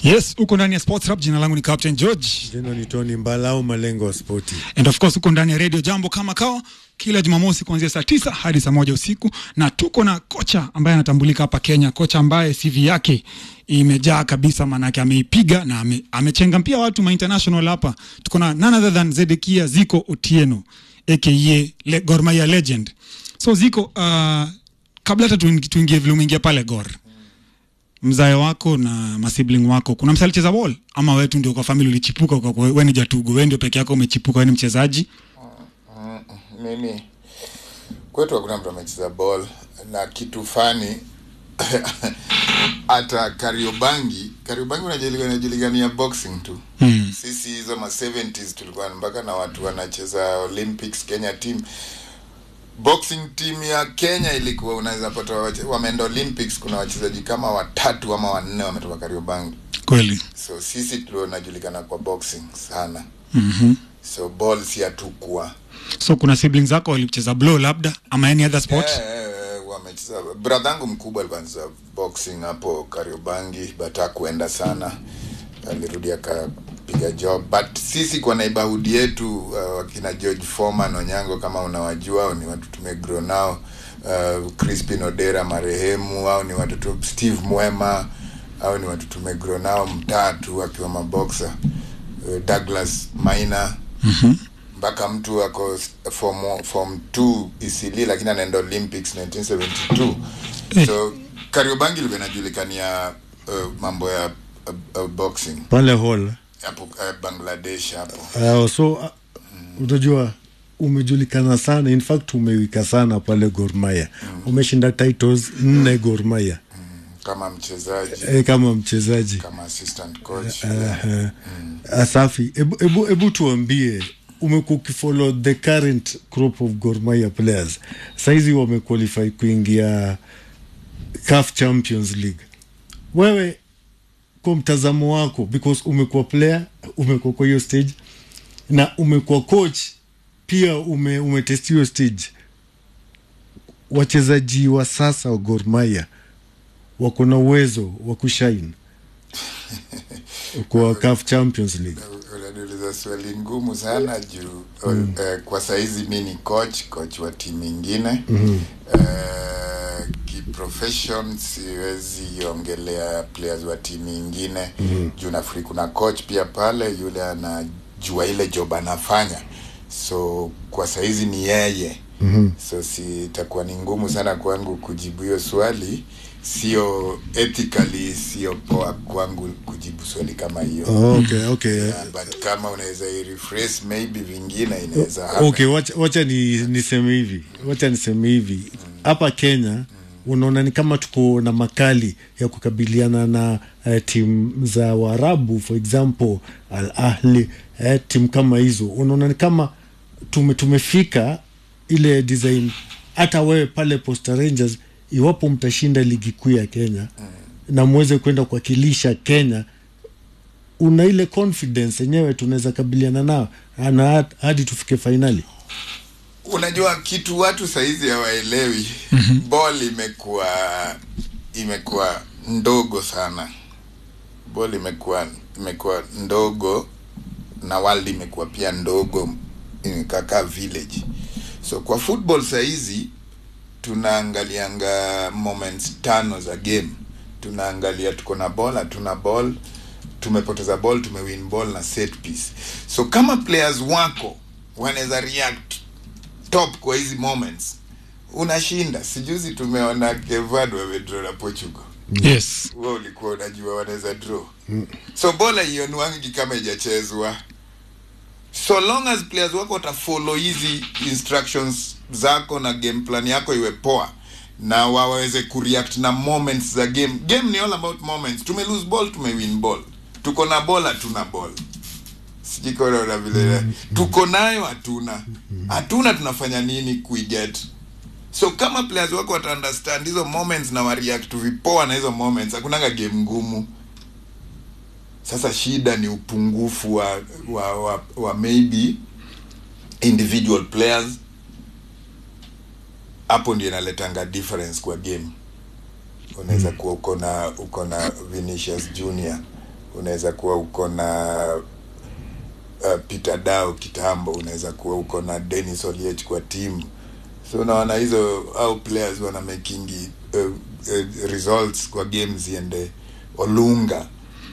Yes, uko ndani ya Sports Rap. Jina langu ni Captain George Jina ni Tony Mbalau, malengo ya spoti. and of course uko ndani ya Radio Jambo kama kawa kila Jumamosi kuanzia saa tisa hadi saa moja usiku, na tuko na kocha ambaye anatambulika hapa Kenya, kocha ambaye CV yake imejaa kabisa, maanake ameipiga na ame, amechenga pia watu ma international hapa. Tuko na none other than Zedekia Ziko Otieno aka le, Gor Mahia legend. So Ziko, uh, kabla hata tuingi- tuingie vile umeingia pale Gor, mzae wako na masibling wako, kuna msali cheza ball ama wewe tu ndio kwa family ulichipuka, kwa kwa wewe ni jatugo, wewe ndio peke yako umechipuka, wewe ni mchezaji? mimi kwetu hakuna mtu amecheza ball na kitu fani hata kariobangi kariobangi unajulikana inajulikania boxing tu Hmm. sisi hizo ma 70s tulikuwa mpaka na watu wanacheza olympics kenya team boxing team ya kenya ilikuwa unaweza pata wache- wameenda olympics kuna wachezaji kama watatu ama wanne wametoka kariobangi Kweli. so sisi tunajulikana kwa boxing sana Mhm. so ball si hatukuwa So kuna siblings zako walicheza blow labda ama any other sport? Eh, eh, eh, wamecheza bradhangu mkubwa alikuwa anacheza boxing hapo kariobangi but hakuenda sana alirudi akapiga job but sisi kwa naibahudi yetu uh, wakina george foreman onyango kama unawajua au ni watu tumegrow nao uh, crispin odera marehemu au ni watu tu steve mwema au ni watu tumegrow nao mtatu akiwa maboxa uh, douglas maina Mhm. mpaka mtu ako s- form form 2 isili lakini anaenda olympics 1972 Eh. so kariobangi ilikuwa inajulikania uh, mambo ya uh, uh, boxing Pale hall. hapo uh, bangladesh hapo Uh, so uh, utajua umejulikana sana in fact umewika sana pale Gor Mahia umeshinda titles nne Gor Mahia kama mchezaji e, kama mchezaji kama assistant coach uh, Asafi, ebu, ebu, ebu tuambie umekuwa ukifollow the current crop of Gor Mahia players saizi wamequalify kuingia CAF Champions League wewe kwa mtazamo wako because umekuwa player umekuwa kwa hiyo stage na umekuwa coach pia ume, umetest hiyo stage wachezaji wa sasa wa Gor Mahia wako na uwezo wa kushine kwa CAF Champions League unaniuliza swali ngumu sana juu mm. uh, kwa saizi mi ni coach coach wa timu ingine mm-hmm. uh, kiprofession siwezi ongelea players wa timu ingine mm-hmm. juu nafikiri kuna coach pia pale yule anajua ile job anafanya so kwa saizi ni yeye mm-hmm. so sitakuwa ni ngumu sana kwangu kujibu hiyo swali sio ethically sio poa kwangu kujibu swali kama hiyo oh, okay, okay. Yeah, but kama unaweza irephrase maybe vingine inaweza happen. okay wacha, wacha ni, niseme hivi wacha niseme hivi hapa kenya unaona ni kama tuko na makali ya kukabiliana na uh, timu za waarabu for example al ahli uh, timu kama hizo unaona ni kama tume, tumefika ile design hata wewe pale posta rangers iwapo mtashinda ligi kuu ya kenya na mweze kwenda kuwakilisha kenya una ile confidence yenyewe tunaweza kabiliana nao na hadi tufike fainali unajua kitu watu saizi hawaelewi ball imekuwa imekuwa ndogo sana ball imekuwa imekuwa ndogo na world imekuwa pia ndogo kaka village so kwa football saizi tunaangalianga moments tano za game tunaangalia tuko na ball hatuna ball tumepoteza ball tumewin ball na set piece so kama players wako wanaweza react top kwa hizi moments unashinda sijuzi tumeona kevad wamedraw na portugal Yes. wewe ulikuwa unajua wanaweza draw so bola ionwangi kama ijachezwa so long as players wako watafollow hizi instructions zako na game plan yako iwe poa na waweze kureact na moments za game game ni all about moments tume lose ball tume win ball tuko na ball hatuna ball sijikonaona vile tuko nayo hatuna hatuna tunafanya nini kuiget so kama players wako wata understand hizo moments na wareact vipoa na hizo moments hakunanga game ngumu sasa shida ni upungufu wa wa, wa, wa maybe individual players hapo ndio inaletanga difference kwa game unaweza kuwa uko na uko na Vinicius Junior unaweza kuwa uko na uh, Peter Dao kitambo, unaweza kuwa uko na Dennis Oliech kwa timu, so unaona hizo au players wana makingi uh, uh, results kwa games ziende Olunga